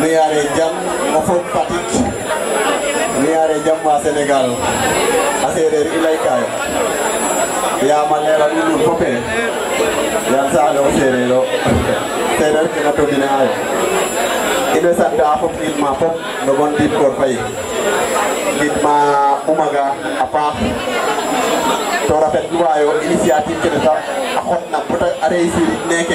nu yaare jam o fog Fatick nu yaare jam wa Sénégal a seereer i laykayo yaam a leera nuun nuun fop e yaam saxle o seereer o seereer ke na todine ayo in way sant a fop gidma fop ndogon Dib Kor Faye gidma umaga a paax to rafetluwayo initiative kene sax a xotna bata a réussir neke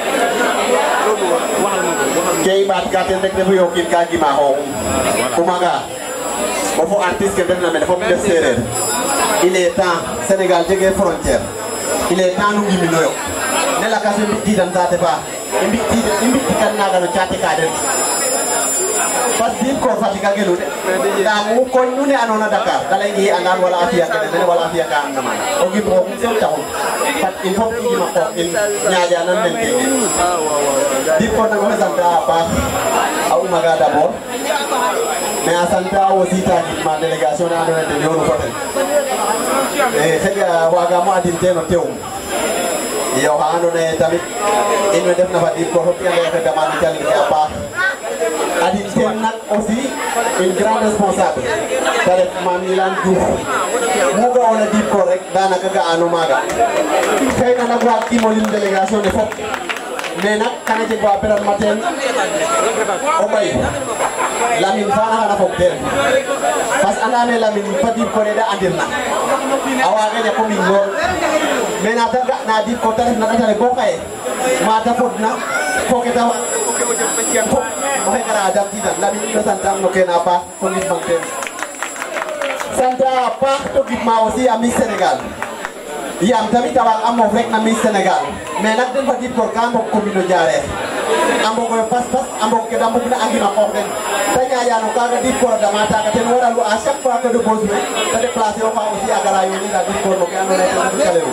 ke i ɓaat ka ten rek refu ye o kiin ka gima xooxum umaga o fo artiste ke ndefna mene fop ndef seereer il est temps Sénégal jege frontière il est temps nu ngiminoyo ne lakas we mbi'tiidan saate fa i mbi'tiid i mbi'tikan naaga no caate ka den parce que Dib Kor Fatick a genu de ndaa mu koñ nu ne andoona Dakar da laynge i andan wala a fi'a kene mene wala a fi'a ka andna maana o gim xooxum soom taxun fat il faut i ngima qoox in ñaaƴanan nen keke Dib Kor nag oxey sant a paax a umaga d'abord mais a sant a aussi ta gidma délégation ne andoona yee ten yoonu fo ten e xëƴa waagaam o andin teen o teewum iyo xa andoona yee tamit in we ndefna fa Dib Kor fop i anda yee oxe damano calel ke a paax adin ten nak aussi une grande responsable te ref Mame Yilane Diouf mu ga'oona Dib Kor rek danaka ga'ano maaga xëyna nak waagkiim o lim délégation ne fop mais nak xana jeg wa peran ma teen o ɓay Lamine fana xana fog teen parce que andame Lamine fa Dib Kor da andirna a waaga ñako miñ lool mais na ta ga'na Dib Kor te ref na ɗatale bo xaye mata fodna fo ke ta fop oxe gara damtiidan Lamine in way santaam no kene a paax fo ngidmang teen sant a paax to gidma aussi a Miss Sénégal yaam tamit a waag a moof rek na Miss Sénégal mais nak den fa Dib Kor ka mbog commune o Diarekh a mbogoyo pas pas a mbog ke da mbugna a ngima qoox den te ñaƴano kaaga Dib Kor a dama taaga ten waralu à chaque fois que de besoin te déplacer oxa aussi a gara yoonida Dib Kor no ke andoona yee ten refu calel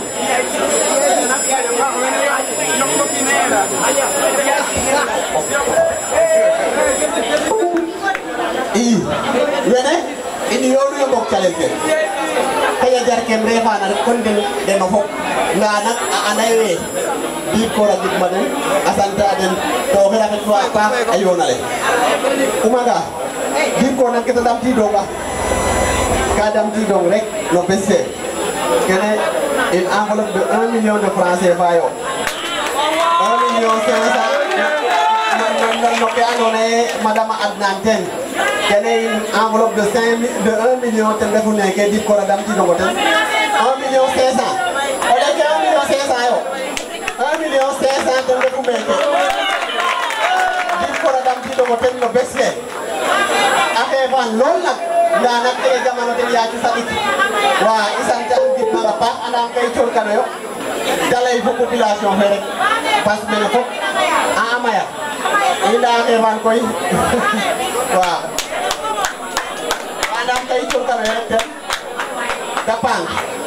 i wene in yoonu yo mbog calel ke xëya jar kem refana rek kon den deno fop nda nak a anda ye Dib Kor a gidma den a sant a den to oxe rafetluwa a paax a yoonale umaga Dib Kor nak kete damtidonga ka damtidong rek no bes fe kene une enveloppe de 1 million de francs CFA yo 1 million 500 no ke andoona yee madame a adnan ten kene enveloppe de 5 de 1 million ten refu neke Dib Kor a damtidongo ten 1 million 500 o leke 1 million 500 yo 1 million 500 ten refu meke Dib Kor a damtidongo ten no bes fe a xeefan lool nak ndaa nak kene jamano ten yaacu saɗik wa i sant an gidmang a paax andam kay cooxkanoyo da lay fo population fe rek parce que mene fop a maya i ndaa xeefan koy waaw andam kay cooxkanoyo rek ten ta pang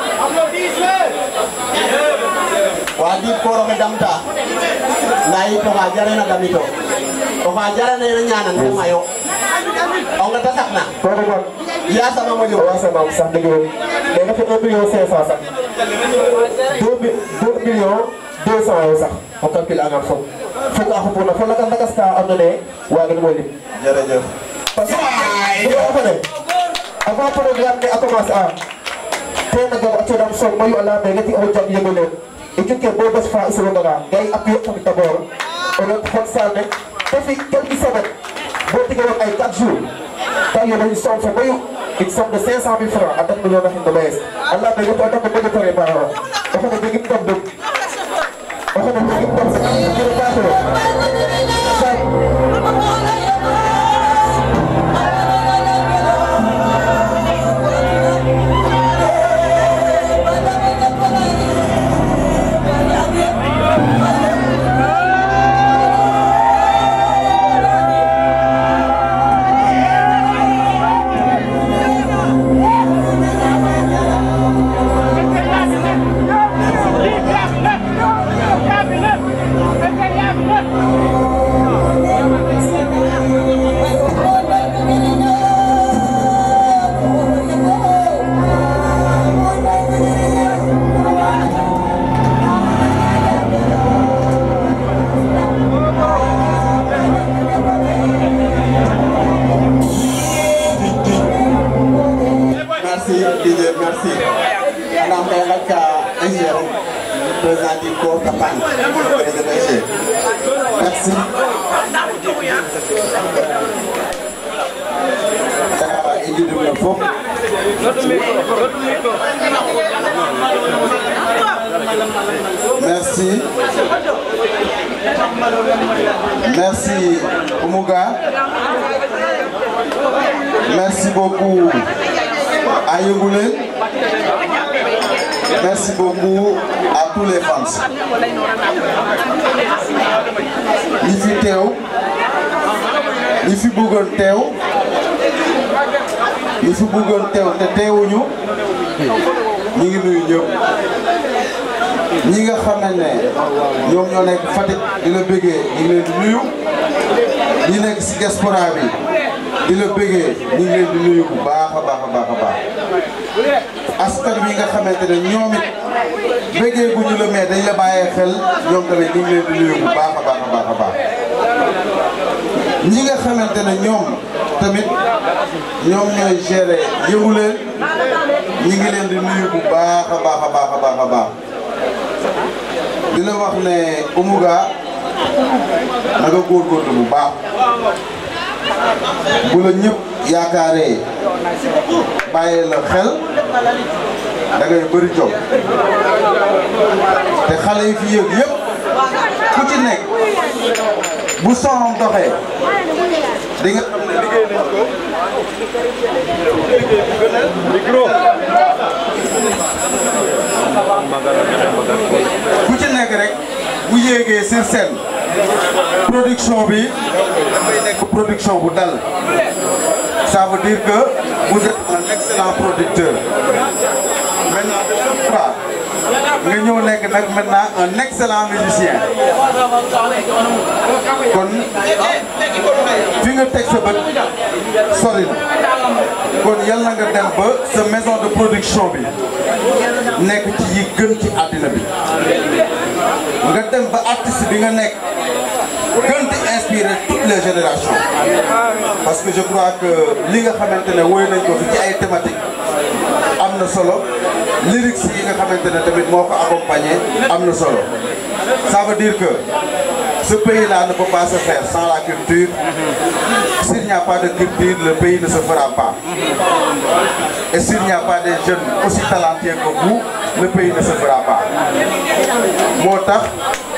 wa Dib Kor oxe damta ndaa yit oxa jarena damito oxa jarana ñaanan te mayo o nga ta saxna yasama moƴo Wasamam sax dëgg la mais dafa 1 million 500 sax 2 mi 2 million 200 yo sax o calcule angan fop fok a xupuna fo lakas lakas ka andoona yee waagin mo lim jërëjëf parce que yo fane avant programme ne a commencer a tena gar a cooɗam soog mayu a leyame ngeti oxo jang yego leen i cunke bo bes fa i sooganga ga i appuyer tamit d'abord o ret xot salle ne te fi quelques semaines bo tige wag ay 4 jours ta yono une somme fo mayu une somme de 500 000 francs a dat million na xin no mayes a leyame ngeti o dako moƴo préparer o o xene jegim ndam dum o xene jegim ndam jere ka Cabinet! i njudum no fop merci merci Oumouga merci beaucoup à Yongoulé merci beaucoup à tous les fans ñi fi teew ñi fi bëggoon teew ñi fi bëggoon teew te teewuñu ñu ngi nuyu ñëpp ñi nga xam ne ñoom ñoo nekk Fatick di la bëggee ñu ngi leen di nuyu ñi nekk si diaspora bi di la bëggee ñu ngi leen di nuyu bu baax a baax a baax a baax askan wi nga xamante ne ñoom it bëggee gu ñu la mais dañ la bàyyee xel ñoom tamit ñu ngi leen di nuyu bu baax a baax a baax a baax ñi nga xamante ne ñoom tamit ñoom ñooy gérer yëngu leen ñi ngi leen di nuyu bu baax a baax a baax a baax a baax di la wax ne Oumouga na nga góorgóorlu bu baax bu la ñëpp yaakaaree bàyyee la xel da ngay bëri jom te xale yi fi yëg yëpp ku ci nekk bu sonom doxee di nga xam ne liggéey nañ ko ku ci nekk rek bu yéegee sur scène production bi dafay nekk production bu dal ça veut dire que vous êtes un excellent producteur maintenant de surcroît nga ñëw nekk nag maintenant un excellent musicien kon fi nga teg sa bët sori na kon yàlla nga dem ba sa maison de production bi nekk ci yi gën ci àddina bi nga dem ba artiste bi nga nekk gën di inspirer toutes les générations parce que je crois que li nga xamante ne woy nañ ko fi ci ay thématiques am na solo lyrics yi nga xamante ne tamit moo ko accompagné am na solo ça veut dire que ce pays-là ne peut pas se faire sans la culture s'il n'y a pas de culture le pays ne se fera pas et s'il n'y a pas des jeunes aussi talentueux que vous le pays ne se fera pas moo tax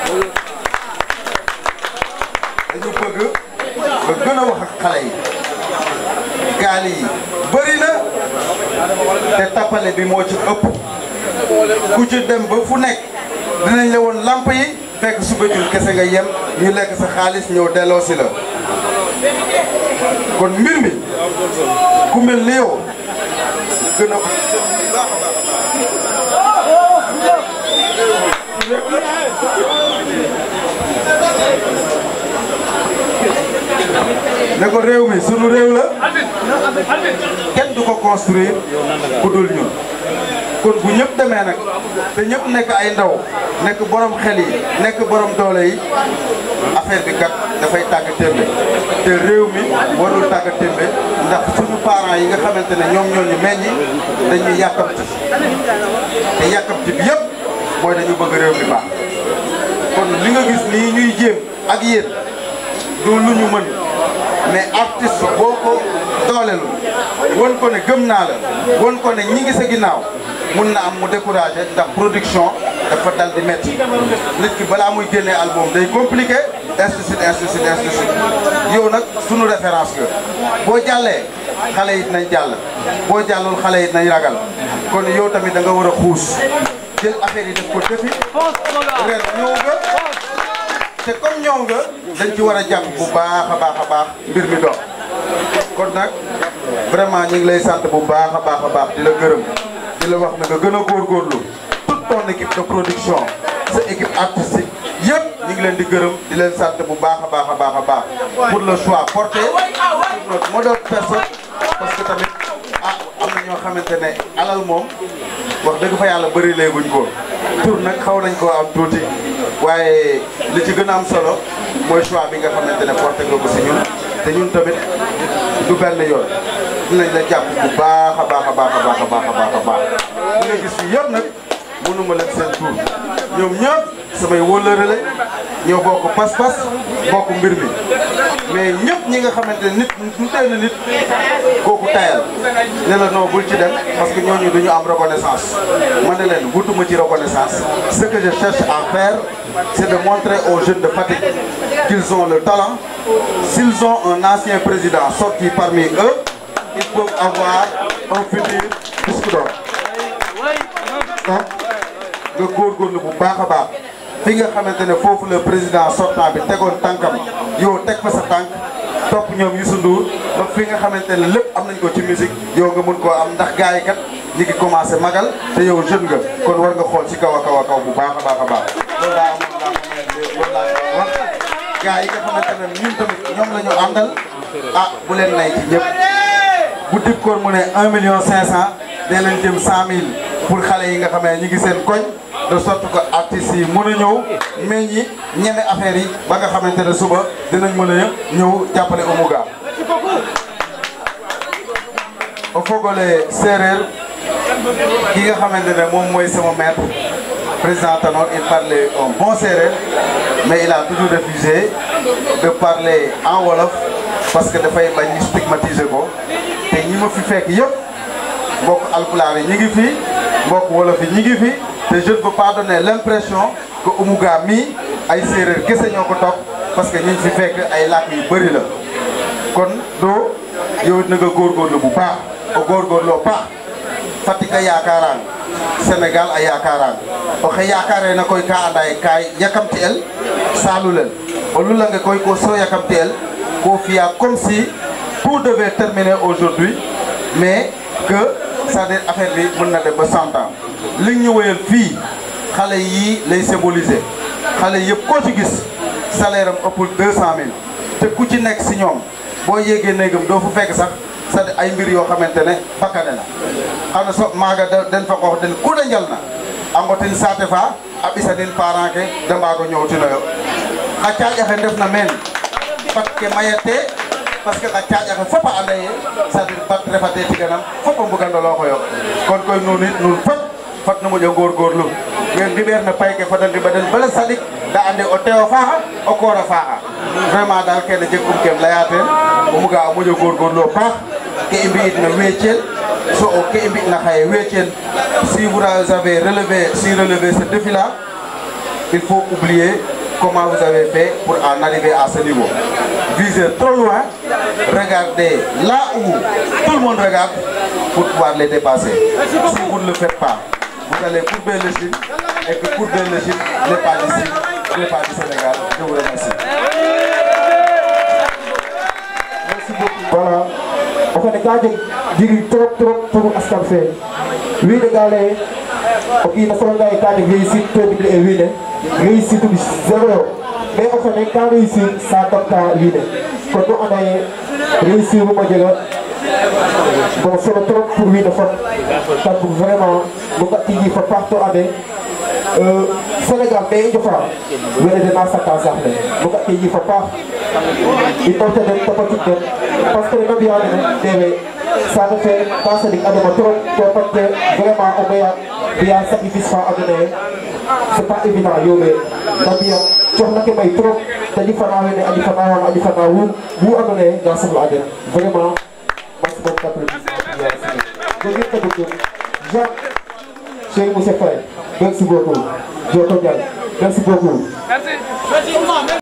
dañu bëgg nga gën a wax ak xale yi gaal yi bëri na te tappale bi moo ci ëpp ku ci dem ba fu nekk dinañ la woon lamp yi fekk suba jul kese nga yem ñu lekk sa xaalis ñëw delloo si la kon mbir mi ku mel ni yow gën a ne ko réew mi sunu réew la kenn du ko construire ku dul ñun kon bu ñëpp demee nag te ñëpp nekk ay ndaw nekk borom xel yi nekk borom doole yi affaire bi kat dafay tàgg témbe te réew mi warul tàgg témbe ndax suñu parents yi nga xamante ne ñoom ñoo ñu meññi dañuy yàkkamti te yàkkamti bi yëpp mooy dañu bëgg réew mi baax kon li nga gis nii ñuy jéem ak yéen du lu ñu mën mais artiste boo ko doolelu won ko ne gëm naa la won ko ne ñi ngi sa ginnaaw mun na am mu découragé ndax production dafa dal di métti nit ki balaa muy génnee album day compliqué ainsi de suite ainsi de suite ainsi de suite yow nag sunu référence nga boo jàllee xale yi nañ jàll boo jàllul xale yi nañ ragal kon yow tamit da nga war a xuus jël affaire yi def ko defi ren ñëw nga te comme ñëw nga dañ ci war a jàpp bu baax a baax a baax mbir mi dox kon nag vraiment ñu ngi lay sant bu baax a baax a baax di la gërëm di la wax na nga gën a góorgóorlu toute ton équipe de production sa équipe artistique yëpp ñu ngi leen di gërëm di leen sant bu baax a baax a baax a baax pour le choix porté sur notre modeste personne parce que tamit ah am na ñoo xamante ne alal moom wax dëgg fa yàlla bëri léeguñ ko tur nag xaw nañ koo am tuuti waaye li ci gën a am solo mooy choix bi nga xamante ne porté nga ko si ñun te ñun tamit du benn yoon dinañ la jàpp bu baax a baax a baax a baax a baax a baax a baax li nga gis fii yëpp nag mënuma leen seen tur ñoom ñëpp samay wóllëre la ñoo bokk pas-pas bokk mbir mi mais ñëpp ñi nga xamante ne nit ñu tey na nit kooku tayal ne la non bul ci dem parce que ñooñu duñu am reconnaissance ma ne leen wutuma ci reconnaissance ce que je cherche à faire c'est de montrer aux jeunes de Fatick qu'ils ont le talent s'ils ont un ancien président sorti parmi eux ils peuvent avoir un futur disque d'or donc nga góorgóorlu bu baax a baax fi nga xamante ne foofu le président sortant bi tegoon tànkam yow teg fa sa tànk topp ñoom Youssou Ndour ba fi nga xamante ne lépp am nañ ko ci musique yow nga mun koo am ndax gars yi kat ñi ngi commencé magal te yow jeune nga kon war nga xool ci kaw a kaw a kaw bu baax a baax a baax loolu laa amoon laa loolu laa wax gars yi nga xamante ne ñun tamit ñoom la ñu àndal ah bu leen nay ci ñëpp bu dib koor mu ne 1 million 500 dee leen jëm 100000 pour xale yi nga xam ne ñu ngi seen koñ de sorte que artistes yi mën a ñëw meññi ñeme affaire yi ba nga xamante ne suba dinañ mën a ñëw jàppale Omouga. o fogole séeréer ki nga xamante ne moom mooy sama maître président Tanor il parlait un bon séeréer mais il a toujours refusé de parler en wolof parce que dafay bañ ñu stigmatiser ko te ñi ma fi fekk yëpp mbokk alpulaar yi ñi ngi fi mbokk wolof yi ñi ngi fi te je ne veux pas donner l'impression que Omouga mii ay séeréer kese ñoo ko topp parce que ñi fi fekk ay làkk yu bëri la kon doo yow na nga góorgóorlu bu baax o góorgóorloo baax Fatick a yaakaaraan Sénégal a yaakaaraan oxe yaakaare na koy ka anda ye ka yakamti el saalulel o lulange koy ko so yakamti el ko fiya comme si tout devait terminer aujourd'hui mais que c'est-à-dire affaire bi mën na dem ba cent ans li ñu wéyal fii xale yii lay symboliser xale yëpp koo ci gis salaire am ëppul deux cent mille te ku ci nekk si ñoom boo yéegee néegam doo fu fekk sax c'est ay mbir yoo xamante ne bakkane na xana so maaga den fa xoox den ku da njal na a ngotin saate fa a ɓisanin parent ke de mbaago ñoowtinoyo xa caaƴaxe ndef na meen bat ke mayate parce que xa caaƴaxe fop a anda ye c'est-à-dire bat refate tiganam fop a mbugandolooxoyo kon koy nuun it nuun fop fat nu moƴo ngorgorlu we ngiɓeer na pay ke fada ngiɓa den bala saɗik da ande o tewo faaxa o koora faaxa vraiment daal kene jeg um kem leya teen o muga a moƴo ngorgorlu o paax ke i mbi'it na weecel so o ke i mbi'na xaye weecel si vous avez relevé si relevé ce défi là il faut oublier comment vous avez fait pour en arriver à ce niveau visez trop loin regardez là où tout le monde regarde pour pouvoir les dépasser si vous ne le faites pas vous allez courber le Chine et que courber le Chine n'est pas d'ici n'est pas du Sénégal je vous remercie merci beaucoup voilà o xene ka jeg jiriñ trop trop pour askan fe wiin we ga leye o kiin a soxla ye ka jeg réussite to dimle e wiin we réussite um zéro yo mais o xene ka réussir sa damta wiin we kon nu anda ye réussir um a jega bon solo trop pour wiin we fop tan bug vraiment nu nga tigi fa paax to ande Sénégal me i njofa wene dena saka saax le nu nga tigi fa paax i porte den topatit den parce que nena mbiya nene dewe saate fe ka saɗik adama trop to parce que vraiment o maya mbiya sacrifice fa ando naye c'est pas évident yombe nda mbiya coxna ke may trop te ƴufana wene a ƴufana wana a ƴufana wu wu ando naye ga soxla a den vraiment merci beaucoup applaudissement jogin ka dugum Jacques Cheikh Moussa Faye merci beaucoup Joto Ndiaye merci beaucoup